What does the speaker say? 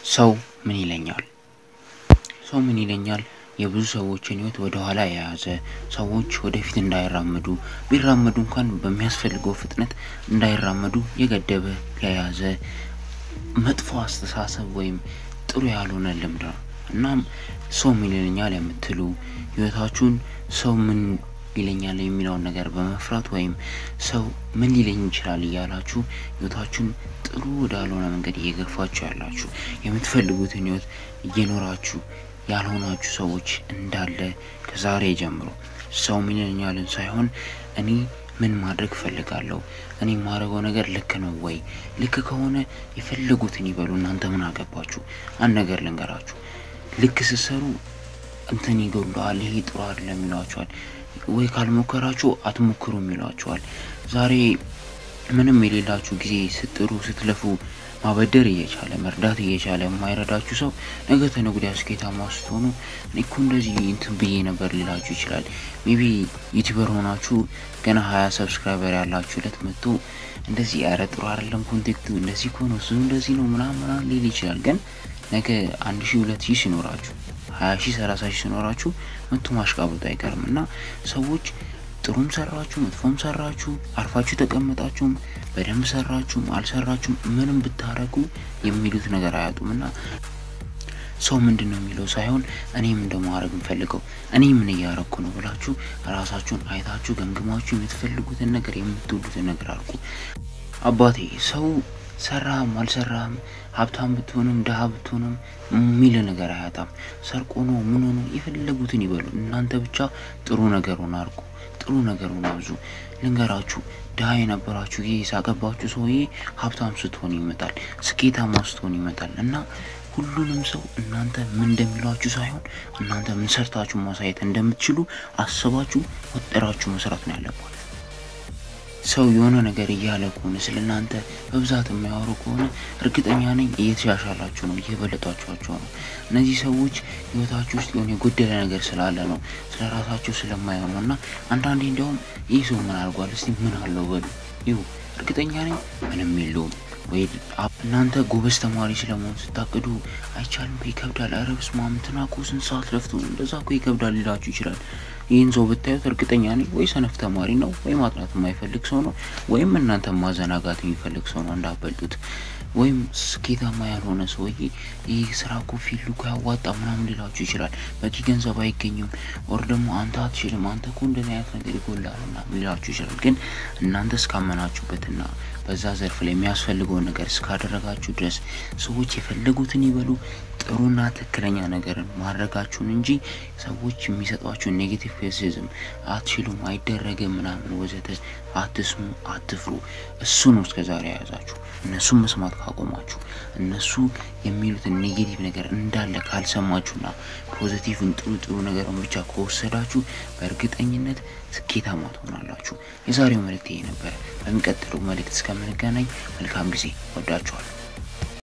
ሰው ምን ይለኛል? ሰው ምን ይለኛል የብዙ ሰዎችን ህይወት ወደ ኋላ የያዘ ሰዎች ወደፊት እንዳይራመዱ ቢራመዱ እንኳን በሚያስፈልገው ፍጥነት እንዳይራመዱ የገደበ የያዘ መጥፎ አስተሳሰብ ወይም ጥሩ ያልሆነ ልምድ ነው። እናም ሰው ምን ይለኛል የምትሉ ህይወታችሁን ሰው ምን ይለኛል የሚለውን ነገር በመፍራት ወይም ሰው ምን ሊለኝ ይችላል እያላችሁ ህይወታችሁን ጥሩ ወዳልሆነ መንገድ እየገፋችሁ ያላችሁ የምትፈልጉትን ህይወት እየኖራችሁ ያልሆናችሁ ሰዎች እንዳለ ከዛሬ ጀምሮ ሰው ምን ይለኛልን ሳይሆን እኔ ምን ማድረግ እፈልጋለሁ፣ እኔ የማደርገው ነገር ልክ ነው ወይ? ልክ ከሆነ የፈለጉትን ይበሉ፣ እናንተ ምን አገባችሁ? አንድ ነገር ልንገራችሁ፣ ልክ ስትሰሩ እንትን ይጎለዋል፣ ይሄ ጥሩ አይደለም ይሏችኋል። ወይ ካልሞከራችሁ አትሞክሩም ይሏችኋል። ዛሬ ምንም የሌላችሁ ጊዜ ስትጥሩ ስትለፉ ማበደር እየቻለ መርዳት እየቻለ የማይረዳችሁ ሰው ነገ ተነገ ወዲያ ስኬታማ ስትሆኑ እኔ እኮ እንደዚህ እንትን ብዬ ነበር ሊላችሁ ይችላል። ሜቢ ዩቲዩበር ሆናችሁ ገና ሀያ ሰብስክራይበር ያላችሁ ለት መጥቶ እንደዚህ ኧረ ጥሩ አይደለም ኮንቴክቱ እንደዚህ እኮ ነው እሱ እንደዚህ ነው ምናምን ምናምን ሊል ይችላል። ግን ነገ አንድ ሺህ ሁለት ሺህ ሲኖራችሁ ሀያ ሺህ ሰላሳ ሺህ ሲኖራችሁ መቶ ማሽቃበጡ አይቀርም እና ሰዎች ጥሩም ሰራችሁ መጥፎም ሰራችሁ አርፋችሁ ተቀመጣችሁም በደንብ ሰራችሁም አልሰራችሁም ምንም ብታረጉ የሚሉት ነገር አያጡም እና ሰው ምንድን ነው የሚለው ሳይሆን እኔ ምን እንደማድረግ የምፈልገው እኔ ምን እያረግኩ ነው ብላችሁ ራሳችሁን አይታችሁ ገምግማችሁ የምትፈልጉትን ነገር የምትወዱትን ነገር አድርጉ። አባቴ ሰው ሰራህም አልሰራህም ሀብታም ብትሆንም ድሀ ብትሆንም የሚል ነገር አያጣም። ሰርቆ ነው ምን ሆኖ የፈለጉትን ይበሉ። እናንተ ብቻ ጥሩ ነገር ሆነ አድርጉ። ጥሩ ነገር ሆነ አብዙ። ልንገራችሁ ድሀ የነበራችሁ ይህ የሳቀባችሁ ሰውዬ ሀብታም ስትሆን ይመጣል፣ ስኬታማ ስትሆን ይመጣል እና ሁሉንም ሰው እናንተ ምን እንደሚሏችሁ ሳይሆን እናንተ ምን ሰርታችሁ ማሳየት እንደምትችሉ አስባችሁ ወጥራችሁ መስራት ነው ያለባችሁ። ሰው የሆነ ነገር እያለ ከሆነ ስለ እናንተ በብዛት የሚያወሩ ከሆነ እርግጠኛ ነኝ እየተሻሻላችሁ ነው፣ እየበለጧችኋቸው ነው። እነዚህ ሰዎች ህይወታችሁ ውስጥ የሆነ የጎደለ ነገር ስላለ ነው፣ ስለ ራሳቸው ስለማይሆኑ እና አንዳንዴ እንዲያውም ይህ ሰው ምን አድርጓል እስቲ ምን አለው በሉ ይሁ እርግጠኛ ነኝ ምንም የለውም ወይ እናንተ ጎበዝ ተማሪ ስለመሆን ስታቅዱ አይቻልም እኮ ይከብዳል። ኧረ በስመ አብ እንትና እኮ ስንት ሰዓት ለፍቶ እንደዛ እኮ ይከብዳል ሊላችሁ ይችላል። ይህን ሰው ብታዩት እርግጠኛ ነኝ ወይ ሰነፍ ተማሪ ነው፣ ወይ ማጥናት የማይፈልግ ሰው ነው፣ ወይም እናንተ ማዘናጋት የሚፈልግ ሰው ነው እንዳበልጡት። ወይም ስኬታማ ያልሆነ ሰውዬ ይህ ስራ እኮ ፊልዱ እኮ ያዋጣ ምናምን ሊላችሁ ይችላል። በቂ ገንዘብ አይገኝም፣ ወር ደግሞ አንተ አትችልም፣ አንተ እኮ እንደዚህ አይነት ነገር ይጎላል ምናምን ሊላችሁ ይችላል። ግን እናንተ እስካመናችሁበትና በዛ ዘርፍ ላይ የሚያስፈልገውን ነገር እስካደረጋችሁ ድረስ ሰዎች የፈለጉትን ይበሉ። ጥሩና ትክክለኛ ነገርን ማድረጋችሁን እንጂ ሰዎች የሚሰጧችሁን ኔጌቲቭ ክሪቲሲዝም አትችሉም፣ አይደረግም ምናምን ወዘተ አትስሙ፣ አትፍሩ። እሱ ነው እስከዛሬ የያዛችሁ። እነሱን መስማት ካቆማችሁ እነሱ የሚሉትን ኔጌቲቭ ነገር እንዳለ ካልሰማችሁና ፖዚቲቭን ጥሩ ጥሩ ነገርን ብቻ ከወሰዳችሁ በእርግጠኝነት ስኬታማ ትሆናላችሁ። የዛሬው መልእክት ይሄ ነበር። በሚቀጥለው መልእክት እስከምንገናኝ መልካም ጊዜ። ወዳችኋል።